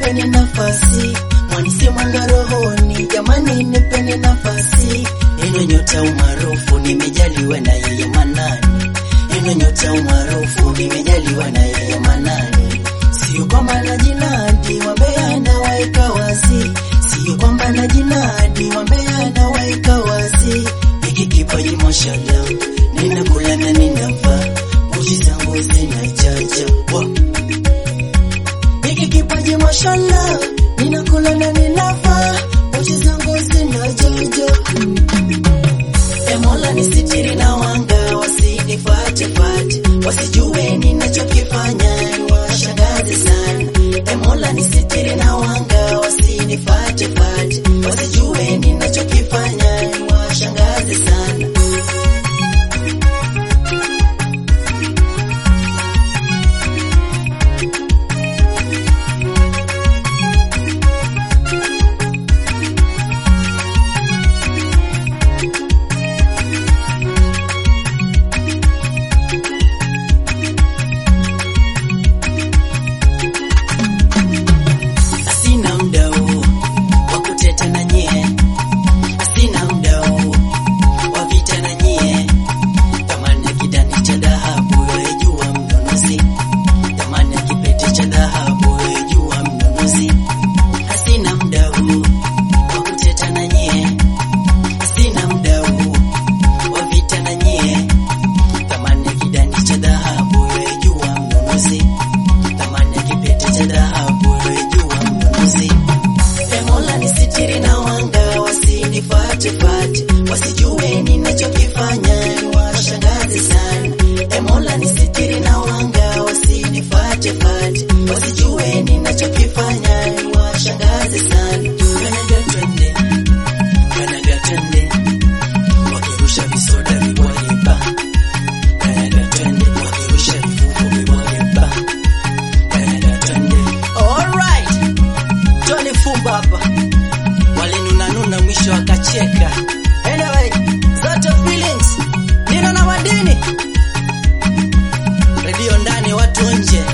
nipeni nafasi, mwanisi mwanga rohoni, jamani nipeni nafasi. Ino nyota umaarufu nimejaliwa na yeye Manani, ino nyota umaarufu nimejaliwa na yeye Manani. Sio kwamba na jinadi wambea na waika wazi, sio kwamba na jinadi wambea na waika wazi. Hiki kipaji mashallah, ninakula na ninavaa, uji zangu zinajaja wow. Hiki kipaji mashallah, ninakula na ninavaa, uchi zangu zinajojo. E Mola nisitiri na wanga wasinifate fate, wasijue ninachokifanya washangaze sana. E Mola nisitiri na wanga wasinifate fate, wasijue ninachokifanya washangaze sana. Sina muda huu wa kuteta na nyie, sina muda huu wa vita na nyie. Thamani ya kidani cha dhahabu yajua mnunuzi, thamani ya kipete cha dhahabu yajua mnunuzi. Sina muda huu wa kuteta na nyie, sina muda huu wa vita na nyie. Thamani ya kidani cha dhahabu yajua mnunuzi, thamani ya kipete cha dhahabu yajua mnunuzi. E Mola nisitiri na wanga wasinifate fate, wasijue ninachokifanya washangaze sana. E Mola nisitiri na wanga wasinifate fate, wasijue ninachokifanya washangaze sana. Kanaga twende, kanaga twende, wakirusha visoda vibwaye ba. Kanaga twende, wakirusha vifufu vibwaye ba. Kanaga twende. Alright. Johnny Fumba hapa walinunanuna mwisho wakacheka. Anyway, zote feelings nina na madini redio ndani, watu nje.